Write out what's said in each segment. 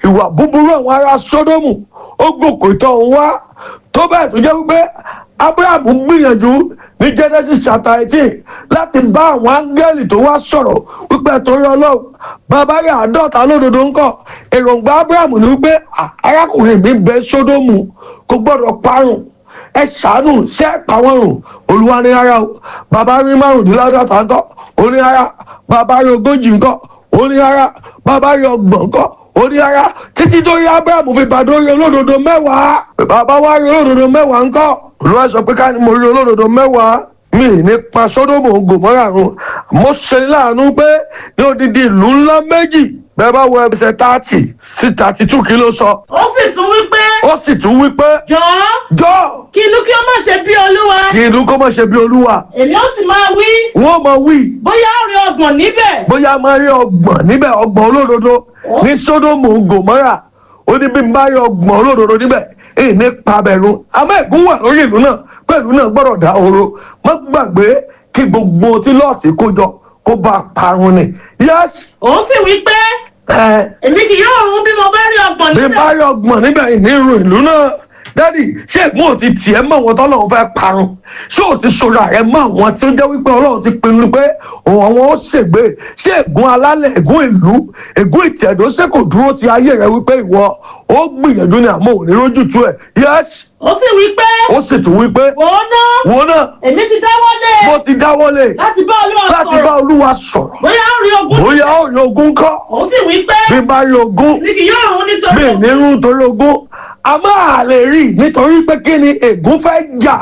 ìwà búburú àwọn ará sódómù ó gòkè tó ń wá tó bẹ́ẹ̀ tó jẹ́ wípé abrahamu gbìyànjú ní genesis chapter eighteen láti bá àwọn áńgẹ́lì tó wá sọ̀rọ̀ wípé torí ọlọ́run bàbá rẹ̀ àádọ́ta lódodo ń kọ́ èròǹgbà abrahamu ni wípé "Ah, arákùnrin mi bẹ sódómù kò gbọ́dọ̀ parun ẹ ṣàánú ṣe é pa wọn rùn olúwa ní ara o bàbá rí márùndínláàdọ́ta ńkọ́ ó ní ara bàbá rí ogójì ńkọ́ ó ní ara bàbá rí ọgbọ̀n ńkọ́ ó ní ara títí tó rí abrahamu fi bàdó rí olódodo mẹ́wàá bàbá wa rí olódodo mẹ́wàá ńkọ́ olúwa sọ pé ká ní mo rí olódodo mẹ́wàá mi ní pa sódòmù gòmọ́rà run àmọ́ ṣe ní láàánú pé ní odidi ìlú ńlá méjì bẹ́ẹ̀ bá wọ ẹsẹ̀ tààtì sí tààtì two kí ló sọ ó sì tún wí pé ó sì tún wí pé jọ̀ọ́ jọ kí inú kí ó má ṣe bí olúwa kí inú kó má ṣe bí olúwa èmi ó sì máa wí wọ́n mọ̀ wí bóyá ó rí ọgbọ̀n níbẹ̀ bóyá máa rí ọgbọ̀n níbẹ̀ ọgbọ̀n olódodo ní sódòmù gòmọ́rà ó ní bí n bá rí ọgbọ̀n olódodo níbẹ̀ èyí ní pabẹ̀rún àmọ́ ẹ̀gún wà lórí ìlú náà pẹ̀lú náà gbọ́dọ̀ dá oró má gbàgbé kí gbogbo tí lọ́ọ̀tì kó jọ kó bá a parun ni yẹ́sì ó sì wí pé ẹ̀ èmi kì yóò run bí mo bá rí ọgbọ̀n bí níbẹ̀ bá rí ọgbọ̀n níbẹ̀ ìnírú ìlú náà dádì ṣé ègún ò ti tiẹ̀ mọ́ àwọn tọ́lọ́run fẹ́ parun ṣé ò ti sọ̀rọ̀ ààrẹ mọ́ àwọn tí ó jẹ́ wípé ọlọ́run ti pinnu pé òun àwọn ó ṣègbè ṣé ègún alálẹ̀ ègún ìlú ègún ìtẹ̀dó ṣé kò dúró ti ayé rẹ wípé ìwọ ó gbìyànjú ní àmọ́ òní rójú tú ẹ̀ yẹ́sì ó sì wí pé ó sì tún wípé wò ó ná wo náà èmi ti dáwọ́lé mo ti dáwọ́lé láti bá olúwa láti bá sọ̀rọ̀ olúwa sọ̀rọ̀ bóyá ó rí ogún bóyá ó rí ogún kọ́ ó sì wí pé bí bá rí ogún èmi kì yóò run nítorí mi nírú torí ogún a máa lè rí i nítorí pé kí ni ègún fẹ́ jà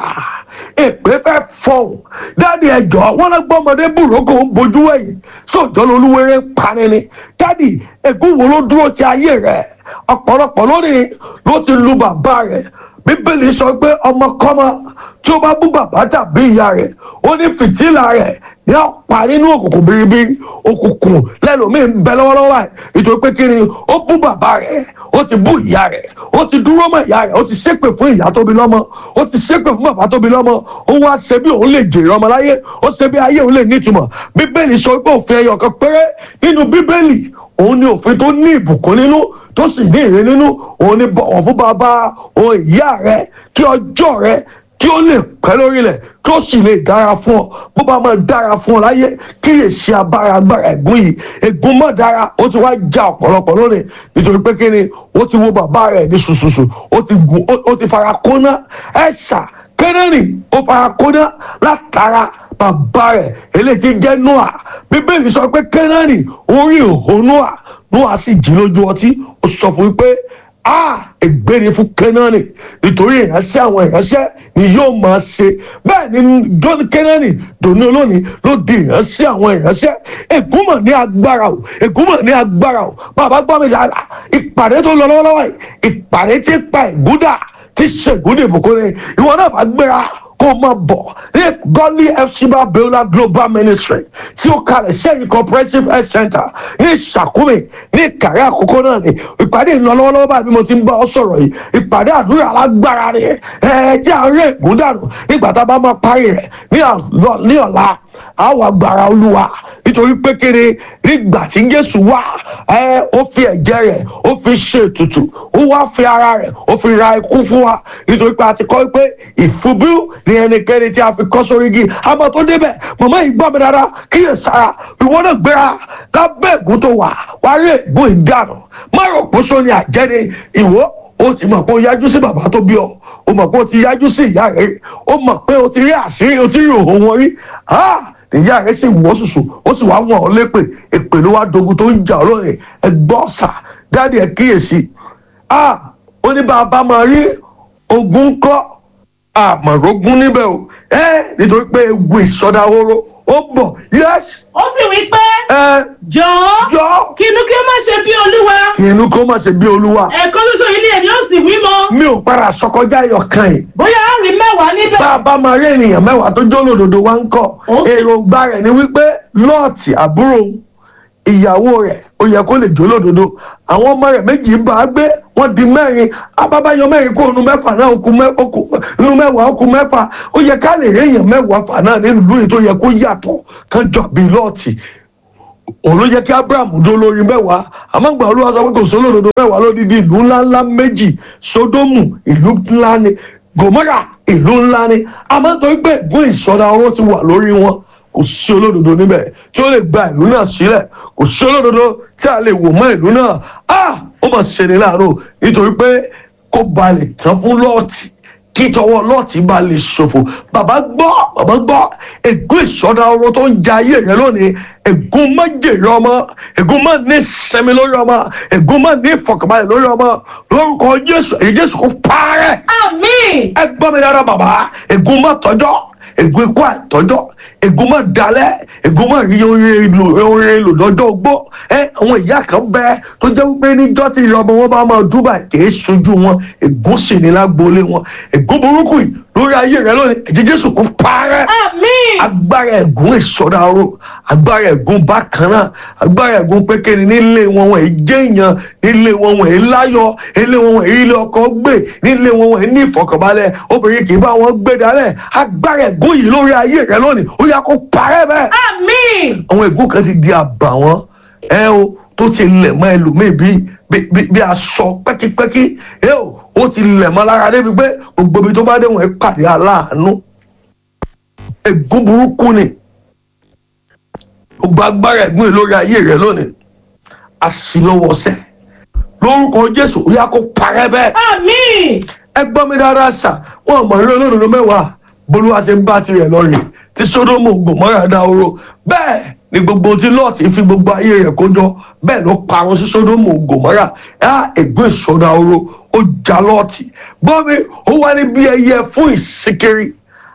èpè fẹ́ fọhùn dáàdi ẹjọ́ wọn lọ gbọ́ ọmọdé bùrókò ń bojú ẹ̀yìn sóòjọ́ lolúwerè ń pani ni dáàdi ègún wo ló dúró ti ayé rẹ̀ ọ̀pọ̀lọpọ̀ lónìí ló ti lu bàbá rẹ̀ bíbélì sọ pé ọmọkọ́mọ tí ó bá bú bàbá tàbí ìyá rẹ̀ ó ní fìtílà rẹ̀ ní ọ̀pá nínú òkùnkùn biribiri òkùnkùn lẹ́lòmíì ń bẹ lọ́wọ́lọ́wọ́ báyìí nítorí pé kí ni ó bú bàbá rẹ̀ ó ti bú ìyá rẹ̀ ó ti dúró mọ́ ìyá rẹ̀ ó ti ṣépè fún ìyá tó bí lọ́mọ ó ti ṣépè fún bàbá tó bí lọ́mọ ó wá ṣe bí òun lè jèrè ọmọ láyé ó ṣe bí ayé òun lè nítumọ̀ bíbélì sọ pé òfin ẹyọ kan péré nínú bíbélì òun ni òfin tó ní ìbùkún nínú tó sì ní èrè nínú òun ni bọ̀wọ̀ fún bàbá òun ìyá rẹ̀ kí ọjọ́ rẹ̀ kí ó lè pẹ́ lórílẹ̀ kí ó sì lè dára fún ọ bó bá máa dára fún ọ láyé kíyèsí abára agbára ẹ̀gún yìí ègún mọ́ dára ó ti wá já ọ̀pọ̀lọpọ̀ lónìí nítorí pé kí ni ó ti wo bàbá rẹ̀ ní ṣùṣùṣù ó ti gùn ó- ó ti fara kóná ẹ̀ṣà kẹ́nẹ́rì ó fara kóná látara bàbá rẹ̀ eléyìí ti jẹ́ noah bíbélì sọ pé kẹ́nẹ́rì orí ìhó noah noah sì jí lójú ọtí ó sọ fún mi pé a ègbére fún kẹ́nánì nítorí ìránṣẹ́ àwọn ìránṣẹ́ ni yóò máa ṣe bẹ́ẹ̀ ni john kẹ́nánì dòní olónìí ló di ìránṣẹ́ àwọn ìránṣẹ́ ègúnmọ̀ ní agbára o ègúnmọ̀ ní agbára o bàbá gbọ́ mi dáadáa ìpàdé tó lọ lọ́wọ́lọ́wọ́ yìí ìpàdé tí pa ìgúdà tí ṣègúdà ìbùkún ni ìwọ náà bá gbéra kó o máa bọ̀ ní godly fcba beulah global ministry tí ó kalẹ̀ sẹ́yìn comprehensive health center ní ìṣàkúmẹ̀ ní ìkàrẹ́ àkókò náà ni ìpàdé ń lọ lọ́wọ́lọ́wọ́ báyìí bí mo ti ń bá ọ sọ̀rọ̀ yìí ìpàdé àdúrà alágbára ni ẹ jẹ́ àárẹ̀ ègún dànù nígbà tá a bá máa parí rẹ̀ ní àlọ́- ní ọ̀la àwọn agbára olúwa nítorí pé kéré nígbà tí jésù wá ẹ ó fi ẹ̀jẹ̀ rẹ̀ ó fi ṣe ètùtù ó wá fi ara rẹ̀ ó fi ra ikú fún wa nítorí pé a ti kọ́ pé ìfúbú ni ẹnikẹ́ni tí a fi kọ́ sórí igi àmọ́ tó débẹ̀ màmá yìí gbọ́ mi dáadáa kíyè sára ìwọ náà gbéra lábẹ́ ègún tó wà wá rí ègún ìdànù má rò pé sóni àjẹni ìwọ ó ti mọ̀ pé ó yájú sí bàbá tó bí ọ ó mọ̀ pé ó ti yájú sí ìyá rẹ̀ ó mọ̀ pé ó ti rí àṣírí ó ti rí òhò wọn rí Ah! ìyá rẹ̀ sì wọ́ ṣùṣù ó sì wá wọ̀n ọ́ lépè èpè ló wá dogun tó ń jà ọ́ lónìí ẹ gbọ́ ọ̀sà dáàdi ẹ kíyèsí Ah! ó ní bàbá máa rí ogun kọ́ àmọ̀rógún níbẹ̀ o ẹ nítorí pé ewu ìsọdahoro ó bọ̀ yẹ́sì ó sì wí pé ẹ jọ̀ọ́ jọ kí inú kí ó má ṣe bí olúwa kí inú kó má ṣe bí olúwa ẹ̀ẹ̀kan ṣoṣo yìí ni èmi ó sì wí mọ́ mi ò padà sọkọjá ẹyọkan yìí bóyá á rí mẹ́wàá níbẹ̀ bá a bá máa rí ènìyàn mẹ́wàá tó jó lòdòdó wá ń kọ́ Ó sì- èròǹgbà rẹ̀ ni wípé lọ́ọ̀tì àbúrò òun, ìyàwó rẹ̀ ó yẹ kó lè jó lòdòdó àwọn ọmọ rẹ̀ méjì ń bá a gbé wọ́n di mẹ́rin abábáyọ mẹ́rin kó nu mẹ́fà náà ó kù mẹ́- ó kù- nu mẹ́wàá ó kù mẹ́fà ó yẹ ká lè rí èèyàn mẹ́wàá fà náà nínú ìlú yìí tó yẹ kó yàtọ̀ kán jọ bíi lọ́ọ̀tì òun ló jẹ́ kí abraham dó lórí mẹ́wàá àmọ́ gbà olúwa sọ pé kò sólódodo mẹ́wàá lódìdí ìlú ńláńlá méjì sódómù ìlú ńlá ni gòmórà ìlú ńlá ni àmọ́ nítorí pé ègún ìṣọ́ra ọwọ́ ti wà lórí wọn kò sí olódodo níbẹ̀ tí ó lè gba ìlú náà sílẹ̀ kò sí olódodo tí a lè wò mọ́ ìlú náà ah ó mà ṣe ni láàárọ̀ nítorí pé kó balẹ̀ tán fún lọ́ọ̀tì kí tọwọ́ lọ́ọ̀tì bá lè ṣòfò bàbá gbọ́ bàbá gbọ́ ègún ìṣọ́dá ọrọ̀ tó ń ja ayé rẹ lónìí ègún má jèrè ọmọ ègún má ní sẹ́mi lórí ọmọ ègún má ní ìfọ̀kànbalẹ̀ lórí ọmọ lórúkọ jésù èyí jésù kò parẹ́ àmín ẹ gbọ́ mi dára bàbá ègún má tọ́jọ́ ègún ikú àìtọ́jọ́ ègún má dalẹ̀ ègún má rí orin èlò orin èlò lọ́jọ́ ogbó ẹ àwọn ìyá kan bẹ tó jẹ́ wípé níjọ́ tí ìyá ọmọ wọn bá máa dúbà kìí sojú wọn ègún sì ní lágboolé wọn ègún burúkú yìí lórí ayé rẹ lónìí ẹ̀jẹ̀ jésù kò parẹ́ àmín agbára ẹ̀gún ìsọdá ọ̀rọ̀ agbára ẹ̀gún bákan náà agbára ẹ̀gún pékeré nílé wọn wọn èyí jẹ́ èèyàn nílé wọn wọn èyí láyọ̀ nílé wọn wọn èyí ilé ọkọ gbé nílé wọn wọn èyí ní ìfọ̀kànbalẹ̀ obìnrin kì í bá wọn gbé dálẹ̀ agbára ẹ̀gún yìí lórí ayé rẹ lónìí ó yá kó parẹ́ bẹ́ẹ̀ àmín àwọn ègún kan ti di àbàwọ́n ẹ o tó ti lẹ̀ mọ́ ẹlòmíì bí bí- bí bí aṣọ pẹ́kípẹ́kí ẹ o ó ti lẹ̀ mọ́ lára débi pé gbogbo ibi tó bá dé wọ́n ẹ pàdé aláàánú ègún burúkú ni gbogbo agbára ẹ̀gbọ́n yìí lórí ayé rẹ lónìí àṣìlọ́wọ́sẹ̀ lórúkọ Jésù ó yá kó parẹ́ bẹ́ẹ̀ àmín ẹ gbọ́ mi dára ṣá wọn mọ̀ eré olódodo mẹ́wàá bolúwa ṣe ń bá tirẹ̀ lọ rè tí sódómù gòmọ́rà dá oró bẹ́ẹ̀ ni gbogbo tí lọ́ọ̀tì fi gbogbo ayé rẹ̀ kójọ bẹ́ẹ̀ ló parun sí sódómù gòmọ́rà ẹ̀ ègbé ìṣọ́dá oró ó já lọ́ọ̀tì gbọ́ mi ó wá ní bí ẹyẹ fún ìsìnkiri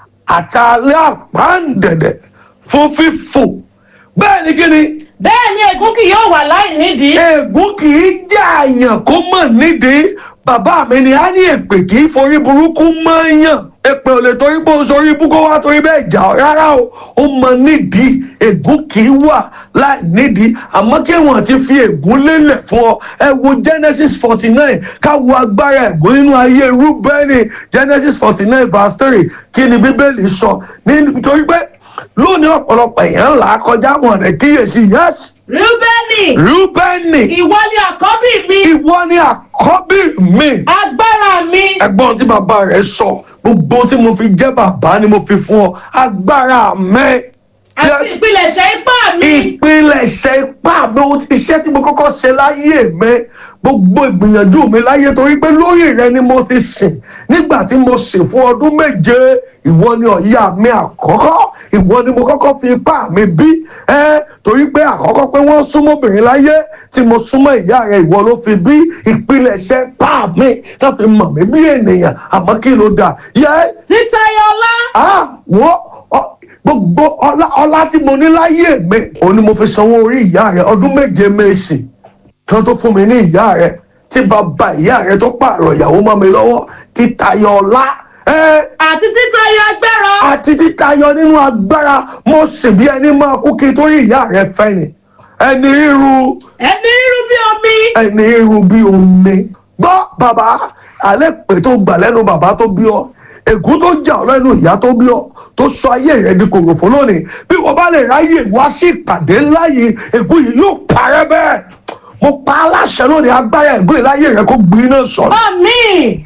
àtàlẹ́ àpáǹdẹ̀dẹ̀ fún fífò bẹ́ẹ̀ ni kí ni bẹ́ẹ̀ ni ègún kì yóò wà láì nídìí ègún kì í jà àyàn kó mọ̀ nídìí bàbá mi ni a ní èpè kì í forí burúkú mọ́ yàn èpè ò lè torí pé o sórí ibú kó wá torí bẹ́ẹ̀ jà ọ́ rárá o ó mọ nídìí ègún kì í wà láì nídìí àmọ́ kí wọ́n ti fi ègún lélẹ̀ fún ọ ẹ wo Genesis forty nine ká wo agbára ègún nínú ayé Rúbẹ́nì Genesis forty nine verse three kí ni Bíbélì sọ nítorí pé lónìí ọ̀pọ̀lọpọ̀ èèyàn là á kọjá wọn rẹ̀ kíyèsí yẹ́sì rúbẹ́nì Rúbẹ́nì ìwọ ni àkọ́bí mi ìwọ ni àkọ́bí mi. agbára mi ẹ̀gbọ́n tí bàbá rẹ̀ sọ gbogbo tí mo fi jẹ́ bàbá ni mo fi fún ọ agbára mi. àti ìpilẹ̀ṣẹ̀ ipá mi ìpilẹ̀ṣẹ̀ ipá mi ohun tí iṣẹ́ tí mo kọ́kọ́ ṣe láyé mi gbogbo ìgbìyànjú mi láyé torí pé lórí rẹ ni mo ti sìn nígbà tí mo sìn fún ọdún méje ìwọ ni ọ̀yà mi àkọ́kọ́ ìwọ ni mo kọ́kọ́ fi ipá mi bí ẹ torí pé àkọ́kọ́ pé wọ́n súnmọ́ obìnrin láyé tí mo súnmọ́ ìyá rẹ ìwọ ló fi bí ìpilẹ̀ṣẹ̀ ipá mi tó fi mọ̀ mí bí ènìyàn àmọ́ kí ló dà yẹ títayọ ọlá ah wo ọ- gbogbo ọlá ọlá tí mo ní láyé mi òun ni mo fi sanwó orí ìyá rẹ ọdún méje mèsì kan tó fún mi ní ìyá rẹ tí bàbá ìyá rẹ tó pààrọ̀ ìyàwó mọ́ mi lọ́wọ́ títayọ ọlá ẹ àti títayọ agbára àti títayọ nínú agbára mo sì bí ẹni máa kú kí torí ìyá rẹ fẹ́ ni ẹni ríru ẹni rírú bí omi ẹni ríru bí omi gbọ́ bàbá alẹ́ pé tó gbà lẹ́nu bàbá tó bí ọ ègún tó jà ọ lẹ́nu ìyá tó bí ọ tó sọ ayé rẹ di kòròfó lónìí bí wọ́n bá lè ráyè wá sí ìpàdé ńlá yìí ègún yìí yóò parẹ́ bẹ́ẹ̀ mo pa aláṣẹ lónìí agbára ègún yìí láyé rẹ kó gbiná sọ̀rọ̀ àmín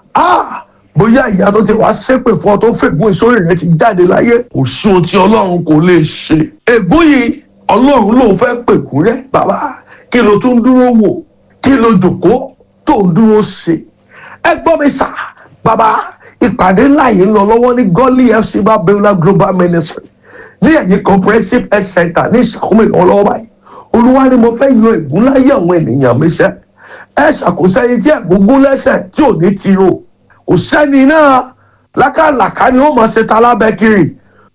ah bóyá ìyá tó ti wá ṣépè fún ọ tó fègún ìsórí rẹ ti jáde láyé kò sí ohun tí ọlọ́run kò lè ṣe ègún yìí ọlọ́run lòun fẹ́ pèkú rẹ bàbá kí ló tún dúró wò kí ló jòkó tó ń dúró ṣe ẹ gbọ́ mi sà bàbá ìpàdé ńlá yìí ń lọ lọ́wọ́ ní gọ́lí fc babiola global ministry ní ẹ̀yìn comprehensive health center ní ìṣàkóso ìlọ́wọ́ báyìí olúwa ni mo fẹ́ yọ ègún láyé àwọn ènìyàn mi sẹ́ ẹ ṣàkóso ẹni tí ẹ̀gúngún lẹ́sẹ̀ tí ò ní ti o kò sẹ́ni náà lákàlàkà ni ó máa ṣe ta lábẹ́ kiri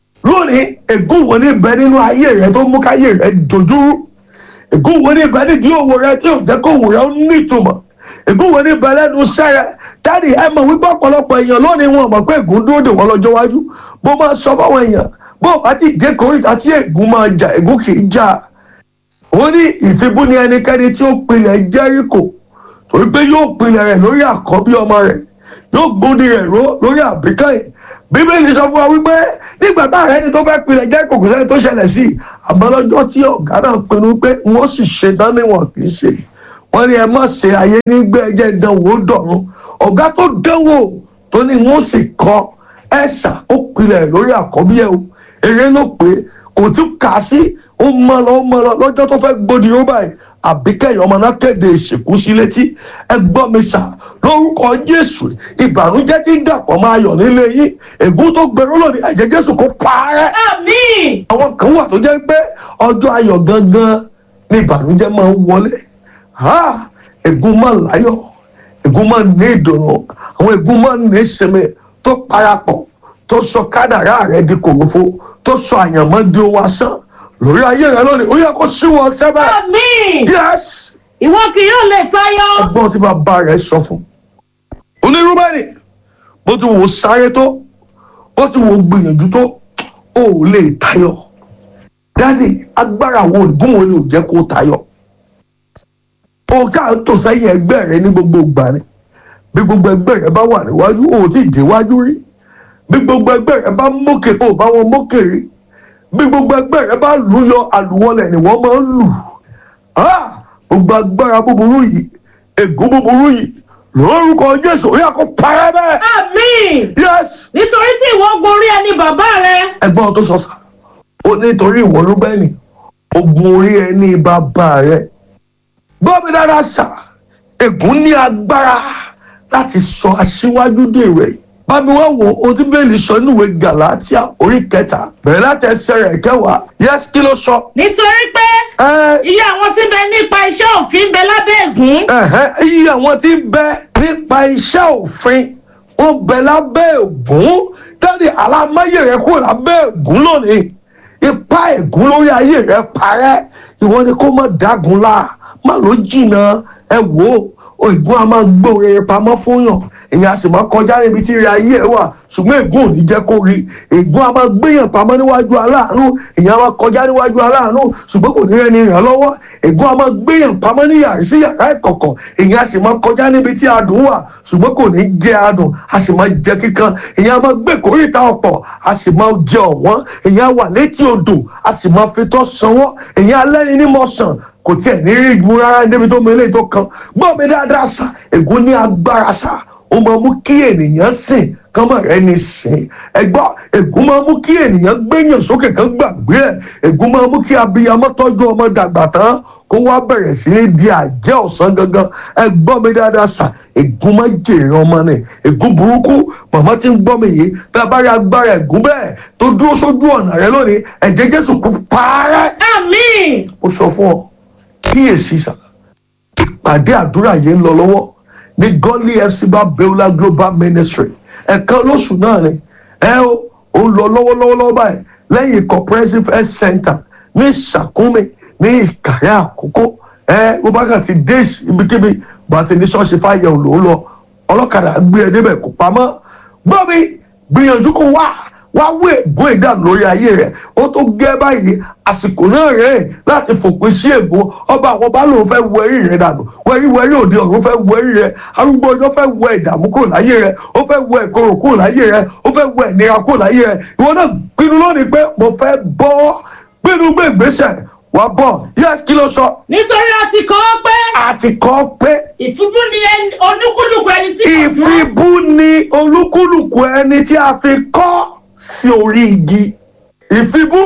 lónìí ègún wo ní bẹ nínú ayé rẹ tó mú káyé rẹ dojúrú ègún wo ní bẹ nídìí òwò rẹ tí ò jẹ́ kó òwò rẹ ó ní ìtumọ̀ ègún wo ní bẹ lẹ́nu iṣẹ́ rẹ dáàdi ẹ mọ̀ wípé ọ̀pọ̀lọpọ̀ èèyàn lónìí wọn mọ̀ pé ègún dúró dè wọ́n lọ́jọ́ iwájú bó máa sọ fáwọn èèyàn bó o bá ti dé kórìíta tí ègún máa jà ègún kì í jà ó ní ìfibú ni ẹnikẹ́ni tí ó pilẹ̀ Jẹ́ríkò torí pé yóò pilẹ̀ rẹ̀ lórí àkọ́bí ọmọ rẹ̀ yóò gbóni rẹ̀ ró lórí àbíkẹ́yìn bíbélì sọ fún wa wípé nígbà táwọn ẹni tó fẹ́ pilẹ̀ jẹ́ kòkò sẹ́ni tó ṣẹlẹ̀ sí i àmọ́ lọ́jọ́ tí ọ̀gá náà pinnu pé wọ́n sì ṣe tán níwọ̀n kì í ṣe wọ́n ní ẹ má ṣe ayé nígbà ẹjẹ́ ìdánwò dọ̀run ọ̀gá tó dánwò tó ní wọ́n sì kọ́ ẹ̀ṣà ó pilẹ̀ lórí àkọ́bí ẹ̀ o eré ló pé kò tún kà á sí ó mọ lọ ó mọ lọ lọ́jọ́ tó fẹ́ gbòdì ó báyìí àbíkẹ́yìn ọmọ náà kéde ìsìnkú sí létí ẹ gbọ́ mi sà lórúkọ jésù ìbànújẹ́ tí ń dàpọ̀ máa yọ̀ nílé yín ègún tó gbèrú lónìí ẹ̀jẹ̀ jésù kó parẹ́ Àmín. àwọn kan wà tó jẹ́ pé ọjọ́ ayọ̀ gangan ni ìbànújẹ́ máa ń wọlé ha ègún máa láyọ̀ ègún máa ní ìdùnnú àwọn ègún máa ní ìsinmi tó parapọ̀ tó sọ kádàrá rẹ di kòròfo tó sọ àyànmọ́ di owó asán lórí ayé rẹ lónìí ó yẹ kó síwọ́ sẹ́bẹ̀ Àmín. yes Ìwọ kì yóò lè tayọ. ẹgbọ́n tí bàbá rẹ̀ sọ fún onírúbẹ̀rì bó ti wò ó sáré tó bó ti wò ó gbìyànjú tó ó ò lè tayọ dáàdì agbára wo ìgúnwò ni ò jẹ́ kó tayọ o ká ń tò sẹ́yìn ẹgbẹ́ rẹ ní gbogbo ìgbà ni bí gbogbo ẹgbẹ́ rẹ bá wà níwájú o ò tí ì déwájú rí bí gbogbo ẹgbẹ́ rẹ bá mókè o ò bá wọn mókè rí bí gbogbo ẹgbẹ́ rẹ bá lù yọ àlùwọlẹ̀ ni wọ́n máa ń lù Ah! gbogbo agbára búburú yìí ègún búburú yìí lórúkọ jésù ó yà kó parẹ́ bẹ́ẹ̀. Àmín. yes Nítorí tí ìwọ gorí ẹni bàbá rẹ. ẹgbọ́n tó sọ sá ó nítorí ìwọ ló bẹ́ẹ̀ ni ogun orí ẹ ní bàbá rẹ gbọ́ mi dáadáa sà ègún ní agbára láti sọ aṣíwájú dèrò ẹ̀ bá mi wá wo ohun tí bẹ́ẹ̀lì sọ níwèé gàlátíà orí kẹta bẹ̀rẹ̀ láti ẹsẹ̀ rẹ̀ kẹwàá yes kí ló sọ. Nítorí pé ẹ iye àwọn tí ń bẹ nípa iṣẹ́ òfin ń bẹ lábẹ́ ègún. ẹ̀hẹ́, iye àwọn tí ń bẹ nípa iṣẹ́ òfin ó bẹ lábẹ́ ògún dáàdi alámáyé rẹ kúrò lábẹ́ ògún lónìí ipa ègún lórí ayé rẹ parẹ́ ìwọ ni kó má dágun la má ló jìnnà ẹ wò ó ègún a máa gbóore pamọ́ fún yàn èyàn a sì máa kọjá níbi tí ire ayé ẹ wà ṣùgbọ́n ègún ò ní jẹ́ kó rí ègún a máa gbéyàn pamọ́ níwájú aláàánú èyàn a máa kọjá níwájú aláàánú ṣùgbọ́n kò ní rẹ́ni ràn lọ́wọ́ ègún a máa gbéyàn pamọ́ ní yàrá sí yàrá ìkọ̀kọ̀ èyàn a sì máa kọjá níbi tí adùn wà ṣùgbọ́n kò ní jẹ adùn a sì máa jẹ kíkan èyàn a máa gbé kórìíta ọ̀pọ̀ a sì máa jẹ ọ̀wọ́n èyàn a wà létí odò a sì máa fi tọ́ sanwó èyàn alẹ́ni ní mọ̀sán kò tiẹ̀ ní rí igun rárá níbi tó mẹ́lẹ̀ tó kan gbọ́ mi dáadáa sá ègún ní agbára sá ó máa mú kí ènìyàn sìn kán mọ̀ rẹ́ ní sìn ẹgbọ́ ègún máa mú kí ènìyàn gbéyàn sókè kán gbàgbé ẹ̀ ègún máa mú kí abiyamọ tọ́jú ọmọ dàgbà tán kó wá bẹ̀rẹ̀ sí ní di àjẹ́ ọ̀sán gangan ẹ gbọ́ mi dáadáa sà ègún máa jèrè ọmọ ni ègún burúkú màmá tí ń gbọ́ mi yìí bí a bá rí agbára ègún bẹ́ẹ̀ tó dúró sójú ọ̀nà rẹ lónìí ẹ̀jẹ̀ Jésù kú parẹ́ Àmín. ó sọ fún ọ kíyèsí sà ìpàdé àdúrà yìí ń lọ lọ́wọ́ ní gọ́lí fcba beula global ministry ẹ̀kan lóṣù náà ni ẹ ó ó lọ lọ́wọ́lọ́wọ́ lọ́wọ́ báyìí lẹ́yìn comprehensive health center ní Ṣàkúmì ní Ìkàrẹ́ Àkókó ẹ bó bá kàn ti dé ibikíbi bá ti ní ṣọ́ọ̀ṣì fàyẹ̀ ò lò ó lọ ọlọ́kadà gbé ẹ débẹ̀ kó pamọ́ gbọ́ mi gbìyànjú kó wá wá wé ègún ìdánù lórí ayé rẹ ó tó gẹ́ báyìí àsìkò náà rẹ̀ láti fòpin sí ègún ọba àwọn bá lóun fẹ́ wẹrí rẹ dànù wẹrí wẹrí òde ọ̀run fẹ́ wẹrí rẹ arúgbó ọjọ́ fẹ́ wẹ ìdààmú kúrò láyé rẹ ó fẹ́ wẹ ìkorò kúrò láyé rẹ ó fẹ́ wẹ ìnira kúrò láyé rẹ ìwọ náà pinnu lónìí pé mo fẹ́ bọ́ pinnu gbé ìgbésẹ̀ wà bọ̀ yẹ́sì kí ló sọ Nítorí a ti kọ ọ́ pé àti kọ́ pé ìfúnbú ni ẹni- oníkúlùkù ẹni tí kò mọ̀. ìfibú ni olúkúlùkù ẹni tí a fi kọ́ sí orí igi ìfibú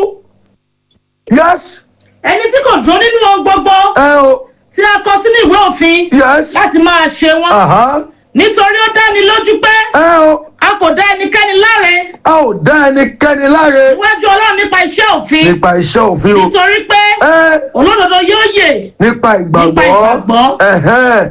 yes Ẹni tí kò dúró nínú ohun gbogbo ẹ o tí a kọ sínú ìwé òfin yes láti máa ṣe wọ́n. aha Nítorí ó dáni lójú pé ẹ o a kò dá ẹnikẹ́ni láre a ò dá ẹnikẹ́ni láre níwájú Ọlọ́run nípa iṣẹ́ òfin. nípa iṣẹ́ òfin o Nítorí pé ẹ olódodo yóò yè. nípa ìgbàgbọ́ Nípa ìgbàgbọ́. ẹ̀hẹ́n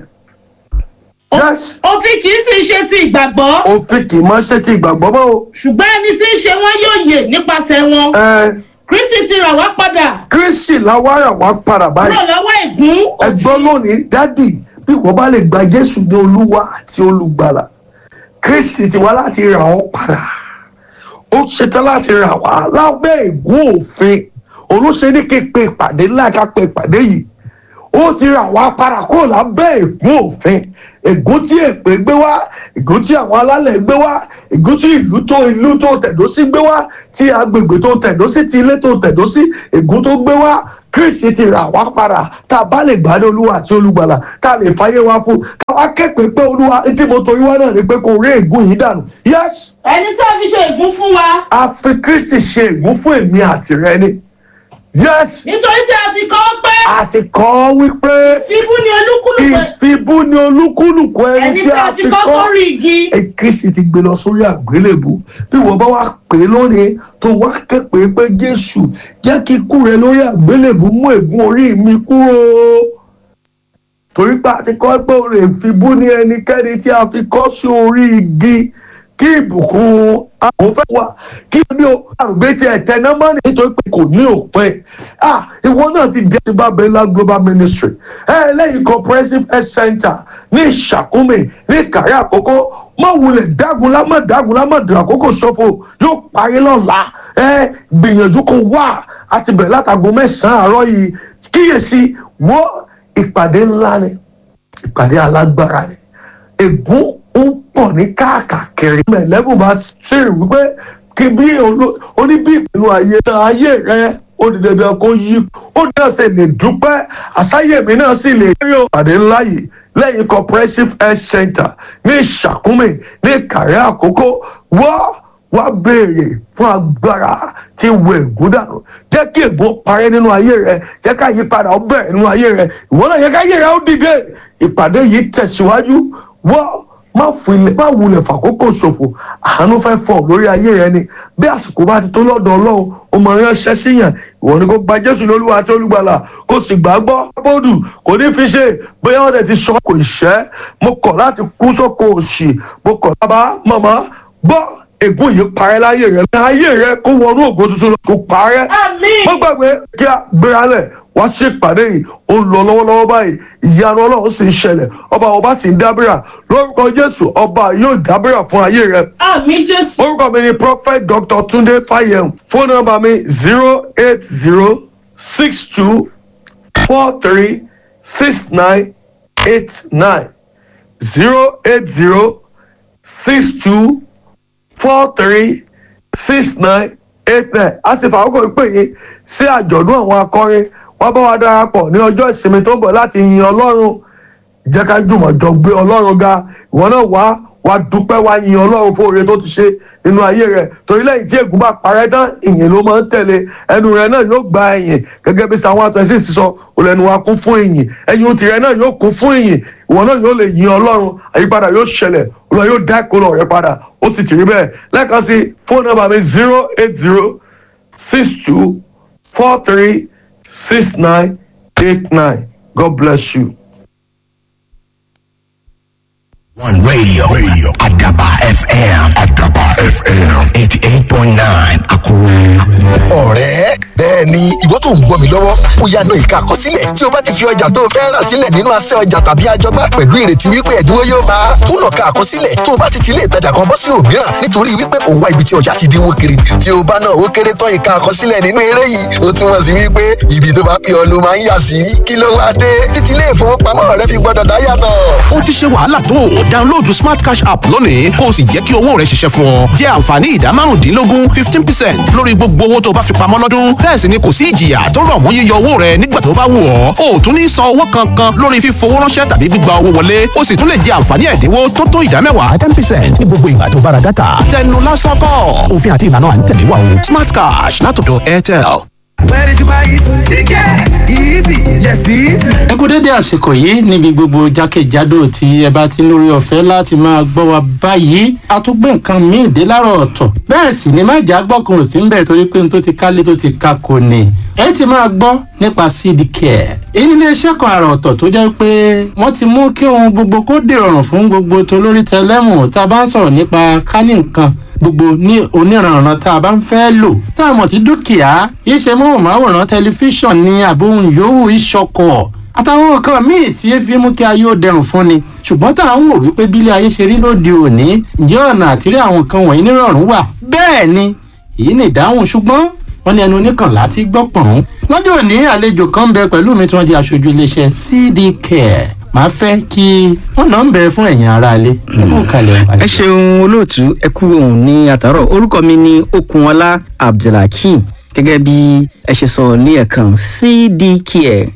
yes Òfin kì í sì ṣe ti ìgbàgbọ́. òfin kì í mọ́ ṣe ti ìgbàgbọ́ mọ́ o Ṣùgbọ́n ẹni tí ń ṣe wọ́n yóò yè nípasẹ̀ wọn. ẹ Kristi ti rà wá padà Kristi làwárà wá padà báyìí kúrò lọ́wọ́ ègún ẹgbọ́n lónìí dádì bí wọ́n bá lè gba jésù ní olúwa àti olùgbàlà kristi ti wá láti rà ọ́ padà ó ṣetán láti rà wá lábẹ́ ègún òfin olóṣè ní kí n pe ìpàdé ńlá ká pe ìpàdé yìí ó ti rà wá padà kúrò lábẹ́ ègún òfin ègún tí èpè gbé wá ègún tí àwọn alálẹ̀ gbé wá ègún tí ìlú tó ìlú tó tẹ̀dó sí gbé wá tí agbègbè tó tẹ̀dó sí ti ilé tó tẹ̀dó sí ègún tó gbé wá kristi ti rà wá padà tá a bá lè gbádùn olúwa àti olùgbàlà tá a lè fàyè wá fún ká wá kẹ́pẹ́ pé olúwa tí mo torí wá náà ni pé kò rí ègún yìí dànù yes ẹni tí a fi ṣe ègún fún wa a fi kristi ṣe ègún fún èmi àti rẹ ni yes nítorí tí a ti kọ́ pé a ti kọ́ wípé fífún ni olúkúlùkù ìfibú ni olúkúlùkù ẹni ẹni tí a fi kọ́ sórí igi ẹ kristi ti gbé lọ sórí àgbélébù bí wọ́n bá wá pè é lónìí tó wá képe pé jésù jẹ́ kí ikú rẹ lórí àgbélébù mú ègún orí mi kúrò torí pé a ti kọ́ pé o lè fibú ní ẹnikẹ́ni tí a fi kọ́ sí orí igi kí ìbùkún àwọn fẹ́ wà kí ní o àrùgbé tí ẹ̀ tẹ̀ náà mọ́ nítorí pé kò ní òpin ah ìwọ náà ti dé sí babela global ministry ẹ lẹ́yìn comprehensive health center ní ìṣàkúmè ní ìkàrí àkókò mọ wulẹ̀ dágunlá mọ dágunlá mọ dùn àkókò ṣòfò yóò parí lọ́la ẹ gbìyànjú kó wà àti bẹ̀rẹ̀ látago mẹ́sàn-án àárọ̀ yìí kíyèsí wo ìpàdé ńlá ni ìpàdé alágbára ni ègún ń pọ̀ ní káàkiri mẹ̀lẹ́bù bá ṣe wípé kí bí oníbí ìpinnu ayé náà ayé rẹ ó di dandan kó yí ó náà sì lè dúpẹ́ àsáyèmí náà sì lè rí ìpàdé ńlá yìí lẹ́yìn comprehensive health center ní ìṣàkúmè ní kàrí àkókò wọ́n wá béèrè fún agbára tí wo ègún dànù jẹ́ kí ègún parẹ́ nínú ayé rẹ jẹ́ ká yípadà ó bẹ̀rẹ̀ nínú ayé rẹ ìwọ náà yẹ ká ayé rẹ ó dìde ìpàdé yìí tẹ̀síwájú wọ́n má filẹ̀ má wulẹ̀ fàkókò ṣòfò àánú fẹ́ fọ̀ lórí ayé rẹ ni bí àsìkò bá ti tó lọ́dọ̀ ọlọ́run ó mọ ránṣẹ́ síyàn ìwọ ni kò gba jésù lólúwa àti olùgbàlà kò sì gbàgbọ́ bọ́ọ̀dù kò ní fi ṣe bóyá wọ́n dẹ̀ ti sọ kò ìṣẹ́ mo kọ̀ láti kú sóko òṣì mo kọ̀ bàbá màmá gbọ́ ègún yìí parẹ́ láyé rẹ ayé rẹ kó wọnú ògo tuntun lọ kó parẹ́ àmín mo gbàgbé kí a gbéra lẹ̀ wá sí ìpàdé yìí ó ń lọ lọ́wọ́lọ́wọ́ báyìí ìyanu ọlọ́run sì ń ṣẹlẹ̀ ọba ọba sì ń dábìrà lórúkọ jésù ọba yóò dábìrà fún ayé rẹ àmín jésù orúkọ mi ni prophet dr tunde fayem fóònù nọ́mbà mi zero eight zero six two four three six nine eight nine zero eight zero six two four three six nine eight nine a sì fàákò pè yín sí àjọ̀dún àwọn akọrin wọ́n bá wa darapọ̀ ní ọjọ́ ìsinmi tó ń bọ̀ láti yin ọlọ́run jẹ́ ká jùmọ̀ jọ gbé ọlọ́run ga ìwọ náà wá wá dúpẹ́ wá yin ọlọ́run fún oore tó ti ṣe nínú ayé rẹ̀ torí lẹ́yìn tí ègún bá parẹ́ tán ìyìn ló máa ń tẹ̀lé ẹnu rẹ̀ náà yóò gba ẹ̀yìn gẹ́gẹ́ bí sáwọn àtúnṣe ti sọ olẹ́nu wa kún fún ìyìn ẹ̀yìn tirẹ̀ náà yóò kún fún ìyìn ìwọ náà yóò lè yin ọlọ́run àyípadà yóò ṣẹlẹ̀ olùwà yóò dá ìkólọ rẹ padà ó sì ti rí bẹ́ẹ̀ lẹ́ẹ̀kan sí fóònù nọ́mbà mi zero eight zero six two four three six nine eight nine God bless you. One radio, radio, Adaba FM, Adaba FM, 88.9, Akure. ọ̀rẹ́ bẹ́ẹ̀ ni ìwọ tó ń gbọ́ mi lọ́wọ́ ó yá náà ìka àkọsílẹ̀ tí o bá ti fi ọjà tó o fẹ́ rà sílẹ̀ nínú asẹ́ ọjà tàbí àjọgbá pẹ̀lú ìrètí wípé ẹ̀dínwó yóò bá a tún lọ ka àkọsílẹ̀ tó o bá ti ti ilé ìtajà kan bọ́ sí òmíràn nítorí wípé òun wá ibi tí ọjà ti dínwó kiri tí o bá náà ó kéré tán ìka àkọsílẹ̀ nínú eré yìí ó túmọ̀ sí wípé ibi tó bá pè ọ́ ló máa ń yà sí kí ló wá dé títí ilé ìfowópamọ́ rẹ fi gbọ́dọ̀ dá yàtọ̀ ó ti ṣe wàhálà tó o download smart cash app lónìí kó o sì jẹ́ kí owó rẹ ṣiṣẹ́ fún ọ jẹ́ àǹfààní ìdá márùndínlógún fifteen percent lórí gbogbo owó tó o bá fi pamọ́ lọ́dún bẹ́ẹ̀ sì ni kò sí ìjìyà tó rọ̀ mọ́ yíyọ owó rẹ nígbà tó bá wù ọ́ o ò tún ní san owó kankan lórí fífowó ránṣẹ́ tàbí gbígba owó wọlé o sì tún lè jẹ àǹfààní ẹ̀dínwó tó tó ìdá mẹ́wàá ten percent ní gbogbo ìgbà tó bára dátà tẹnu lásán kọ́ òfin àti ìlànà à ń tẹ̀lé wa o smart cash látọ̀dọ̀ airtel. Where did you buy it? Chicken. Easy. Yes, easy. ẹ kú dédé àsìkò yìí níbi gbogbo jákèjádò tí ẹ bá ti ń lórí ọ̀fẹ́ láti máa gbọ́ wa báyìí a tún gbé nǹkan míì dé láàárọ̀ ọ̀tọ̀ bẹ́ẹ̀ sì ni má jà gbọ́kàn ò sí ń bẹ̀ torí pé n tó ti kálé tó ti ka kò ní ẹ ti máa gbọ́ nípa seed care èyí nílé iṣẹ́ kan àrà ọ̀tọ̀ tó jẹ́ pé wọ́n ti mú kí ohun gbogbo kó dìrọ̀rùn fún gbogbo tolórí tẹlẹ́mù tá a bá ń sọ̀rọ̀ nípa kánì nǹkan gbogbo ní oníranran tá a bá ń fẹ́ lò tá a mọ̀ sí dúkìá iṣẹ́ móhùnmáwòrán tẹlifíṣàn ní àbóhùn yòówù ìṣọkọ̀ àtàwọn nǹkan míì tí ẹ fi mú kí ayé ó dẹrùn fún ni ṣùgbọ́n tá à ń wò wípé bílé ayé ṣe rí lóde òní ǹjẹ́ ọ̀nà àtìrí àwọn nǹkan wọ̀nyí nírọ̀rùn wà bẹ́ẹ̀ ni èyí ni ìdáhùn ṣùgbọ́n wọ́n ní ẹnu oníkànlá ti gbọ́ pọ̀n. lọ́jọ́ òní àlejò kan ń bẹ pẹ̀lú mi tí wọ́n di aṣojú iléeṣẹ́ cd care màá fẹ́ kí wọ́n náà ń bẹ fún ẹ̀yin aráalé. ẹ ṣeun olóòtú ẹ kú òun ní àtàrọ orúkọ mi ní okunọlá abdulhakeem gẹ́gẹ́ bí ẹ ṣe sọ ní ẹ̀kan cdcare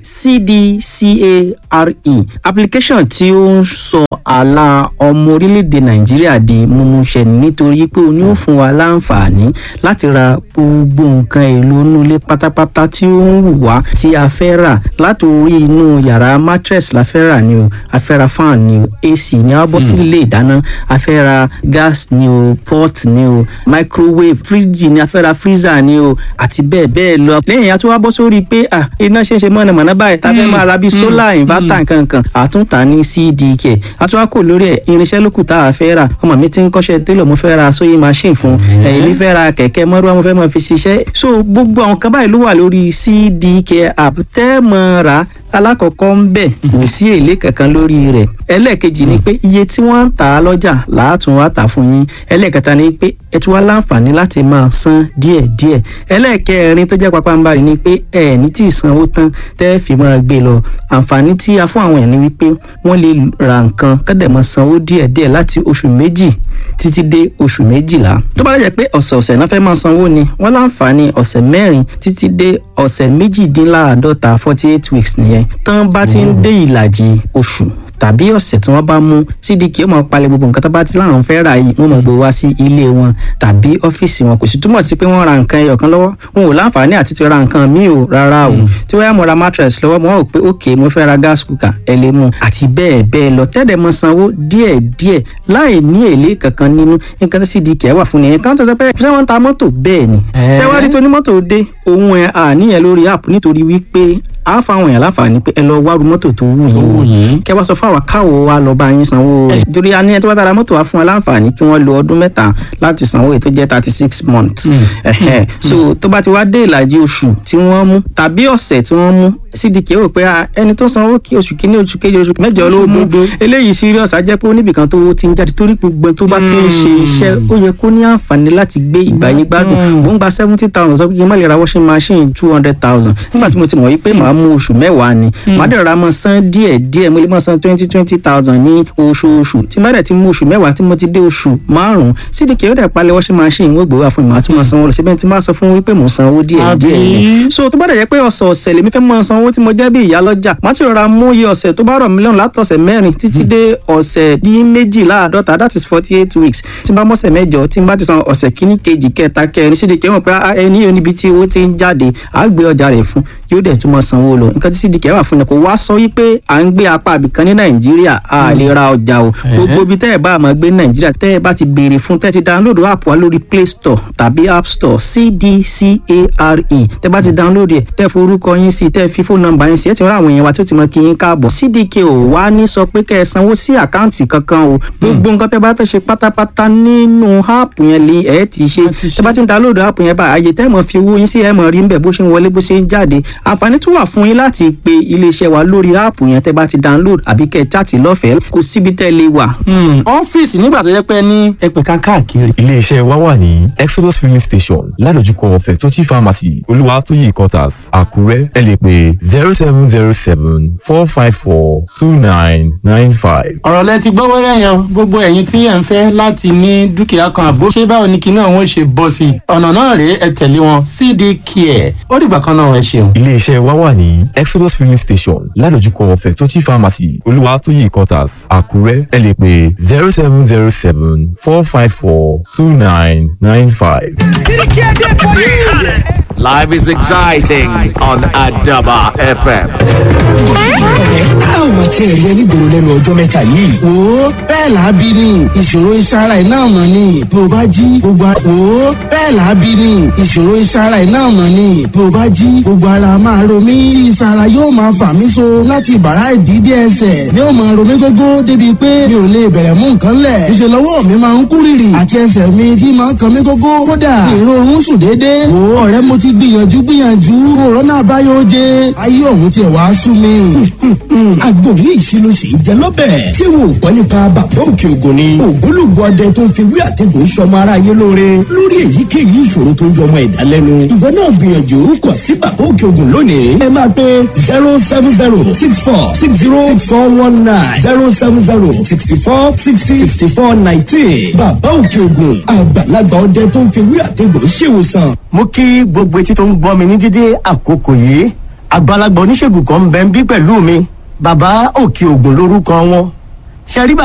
cdcare application tí ó ń sọ àlà ọmọ orílẹ̀-èdè nàìjíríà di mímúṣẹ nítorí pé ó ní ó fún wa láǹfààní láti ra gbogbo nǹkan èlò inú ilé pátápátá tí ó ń wù wá tí a fẹ́ rà láti orí inú yàrá mattress la fẹ́ rà ni o a fẹ́ ra fan ni o ac ni a bọ́ sí ilé ìdáná a fẹ́ ra gas ni o pot ni o microwave fridge ni a fẹ́ ra freezer ni o àti bẹ́ẹ̀ bẹ́ẹ̀ lọ. lẹ́yìn àti wá bọ́ sórí pé à iná ṣe ń ṣe mọ̀nàmọ́ná báyìí tá a fẹ́ máa ra bíi solar inverter nkankan àtúntà ní cdk àtúwá kò lórí ẹ̀ irinṣẹ́ lókù tá a fẹ́ rà ọmọ mi ti ń kọ́ṣẹ́ télọ̀ mo fẹ́ ra sewing machine fún ẹ̀yìn mi fẹ́ ra kẹ̀kẹ́ mọ́rúwá mo fẹ́ máa fi ṣiṣẹ́ so gbogbo àwọn kan báyìí ló wà lórí cdk app tẹ́ mọ́ ra alákọ̀ọ́kọ́ ń bẹ̀ kò sí èlé kankan lórí rẹ̀ ẹlẹ́ẹ̀kejì ni pé iye tí wọ́n ń tà á lọ́jà làátún wá tà fún yín ẹlẹ́ẹ̀kẹta ni pé ẹ tún wá láǹfààní láti máa san díẹ̀díẹ̀ ẹlẹ́ẹ̀kẹrin tó jẹ́ pápánbarì ni pé ẹ ní tí ìsanwó tán tẹ́ fi máa gbé lọ àǹfààní tí a fún àwọn ẹ̀ ni wípé wọ́n lè ra nǹkan kọ́dẹ̀ máa sanwó díẹ̀díẹ̀ láti oṣù méjì títí dé oṣù méjìlá tó bá jẹ́ pé ọ̀sẹ̀ọ̀sẹ̀ náà fẹ́ máa sanwó ni wọ́n láǹfààní ọ̀sẹ̀ mẹ́rin títí dé ọ̀sẹ̀ méjìdínláàádọ́ta forty eight weeks nìyẹn tán bá ti ń dé ìlàjì oṣù tàbí ọ̀sẹ̀ tí wọ́n bá mú cdk ó máa palẹ̀ gbogbo nǹkan tó bá ti láwọn fẹ́ rà yìí wọ́n máa gbé wá sí ilé wọn tàbí ọ́fíìsì wọn kò sì túmọ̀ sí pé wọ́n ra nǹkan ẹyọ kan lọ́wọ́ wọn ò láǹfààní àti ti ra nǹkan míì o rárá o tí wọ́n yá mo ra mattress lọ́wọ́ mo wá wò pé ok mo fẹ́ ra gas cooker ẹ lè mú àti bẹ́ẹ̀ bẹ́ẹ̀ lọ tẹ́lẹ̀ mọ sanwó díẹ̀ díẹ̀ láì ní èlé kankan nínú nǹkan tí cdk wà fún nìyẹn kan tó sọ pé ṣé wọ́n ń ta mọ́tò bẹ́ẹ̀ ni ṣé wàá rí tonímọ́tò dé òun ẹ̀ àníyàn lórí app nítorí wípé a fa àwọn èèyàn láǹfààní pé ẹ lọ wá ru mọ́tò tó wù yín kẹ wá sọ fún àwa káwo wa lọ bá yín sanwó rẹ̀ torí a ní ẹ tó bá bára mọ́tò wa fún wa láǹfààní kí wọ́n lo ọdún mẹ́ta láti sanwó èyí tó jẹ́ thirty six months so tó bá ti wá dé ìlàjì oṣù tí wọ́n mú tàbí ọ̀sẹ̀ tí wọ́n mú cdk rò pé ẹni tó sanwó kí oṣù kínní oṣù kejì oṣù mẹ́jọ ló mú eléyìí serious á jẹ́ pé oníbìkan tó ti ń jáde torí gbogbo tó bá ti ń ṣe iṣẹ́ ó yẹ kó ní àǹfààní láti gbé ìgbà yín gbádùn mò ń gba seventy thousand sọ pé kí n má lè ra washing machine two hundred thousand nígbà tí mo ti mọ̀ wípé màá mú oṣù mẹ́wàá ni màá dẹ̀ ra mọ́ san díẹ̀ díẹ̀ mo lè mọ́ san twenty twenty thousand ní oṣooṣù tí má dẹ̀ ti mú oṣù mẹ́wàá tí mo ti dé oṣù márùn-ún cdk ó dẹ̀ palẹ̀ washing machine wọ́n gbowó àfọ̀n màá tún mọ́ sanwó lọ síbẹ̀ tí má sọ fún wípé mò ń sanwó díẹ̀ díẹ̀ ni so tó bá dẹ̀ jẹ́ pé ọ̀sọ̀ọ̀sẹ̀ lèmi fẹ́ mọ́ sanwó tí mo jẹ́ bí ìyá lọ́jà má ti rọra mú iye ọ̀sẹ̀ tó bá rọ̀ mílíọ̀nù látọ̀sẹ̀ mẹ́rin títí dé ọ̀sẹ̀ dín méjìláàdọ́ta that is forty eight weeks tí n bá mọ́sẹ̀ mẹ́jọ tí n bá ti san ọ̀sẹ̀ kíní kejì kẹta kẹrin cdk mọ̀ pé ẹni yóò níbi tí owó ti ń jáde àá gbé ọjà rẹ̀ fún yóò dẹ̀ tún mọ́ sanwó lọ nǹkan tí cdk wà fún ni kò wá sọ wípé à ń gbé apá àbìkan ní nàìjíríà a lè ra ọjà o gbogbo ibi tẹ́ ẹ̀ bá máa gbé ní nàìjíríà tẹ́ ẹ̀ bá ti béèrè fún tẹ́ ẹ ti download app wa lórí play store tàbí app store cdcare tẹ́ bá ti download ẹ̀ tẹ́ forúkọ yín sí tẹ́ fi fóònù nọ́mbà yín sí ẹ̀ ti rán àwọn èèyàn wa tí ó ti mọ kí yín káàbọ̀ cdk ò wá ní sọ pé kẹ́ ẹ sanwó sí àkáǹtì kankan o gbogbo nǹkan tẹ́ bá fẹ́ ṣe pátápátá nínú app yẹn lè ẹ̀ ti ṣe tẹ́ bá ti download app yẹn bá àyè tẹ́ mọ̀ fi owó yín sí ẹ̀ mọ̀ rí nbẹ̀ bó ṣe ń wọlé bó ṣe ń jáde àǹfààní tún wà fún yín láti pe iléeṣẹ́ wa lórí áàpù yẹn tẹ́ bá ti download àbí kẹ́ ẹ chaàtì lọ́fẹ̀ẹ́ kò síbi tẹ́ lè wà. ọ́fíìsì nígbà tó yẹ pé ní ẹgbẹ̀ka káàkiri. iléeṣẹ́ wa wà ní exodus filling station ládojúkọ fẹ̀tọ́tì pharmacy olúwatóyè quarters àkúrẹ́ ẹ lè pè zero seven zero seven four five four two nine nine five. ọ̀rọ̀ lẹ ti gbọ́ wẹ́rẹ́ yẹn gbogbo ẹ̀yin tí ẹ̀ ń fẹ́ láti ní dúkìá kan àbó ṣé báwo ni kinní ọ̀hún ṣe bọ́ sí i ọ̀nà náà rèé ẹ tẹ̀lé wọn cd care ó dìgbà kan náà ẹ ṣeun. iléeṣẹ́ wa wà ní exodus filling station ládojúkọ fẹ̀tọ́tì pharmacy olúwatóyè quarters àkúrẹ́ ẹ lè pè zero seven zero seven four five four two nine nine five. Life is exciting on Adaba FM. ẹ á ò mà tiẹ̀ rí ẹ nígboro lẹ́nu ọjọ́ mẹ́ta yìí. wo bẹ́ẹ̀ làábí ni ìṣòro ìsara ẹ̀ náà mọ̀ ni bí o bá jí gbogbo ara wo bẹ́ẹ̀ làábí ni ìṣòro ìsara ẹ̀ náà mọ̀ ni bí o bá jí gbogbo ara máa ro mí tí ìsara yóò máa fà mí so láti bàrá ìdídé ẹsẹ̀ ni ó máa ro mí gógó débi pé mi ò lè bẹ̀rẹ̀ mú nǹkan lẹ̀ ìṣèlú ọwọ́ mi máa ń kú rìrì àti ẹsẹ̀ mi tí máa ń kan mí gógó kódà èrò oorun sùn déédéé wò ó ọ̀rẹ́ mo ti gbìyànjú gbìyànjú òrónà àbáyọ oje ayé òun tiẹ̀ wá sú mi. àgbo ní ìṣirò sì ń jẹ lọ́bẹ̀. ṣé wo ò gbọ́ nípa bàbá òkè ògùn ni. ògbólógbò ọdẹ tó ń fi wí àtẹ̀gùn sọmọ aráyé lóore lórí èyíkéyìí ìṣòro tó ń jọ ọmọ ẹ̀dá lẹ́nu. ìwọ náà gbìyànjú kọ sí bàbá òkè ògùn lónìí. ẹ máa pe zero seven zero six four six zero six four one nine zero seven zero sixty four sixty sixty four nineteen. bàbá òkè ògùn àgbàlagbà ọdẹ tó ń fi wí àtẹ̀gùn ṣèwòsàn. mo kí gbogbo etí tó ń gbọ́ mi ní dídé àkókò yìí àgbàlagbà oníṣègùn kan ń bẹ ń bí pẹ̀lú mi bàbá òkè ògùn lórúkọ wọn ṣe rí bàbá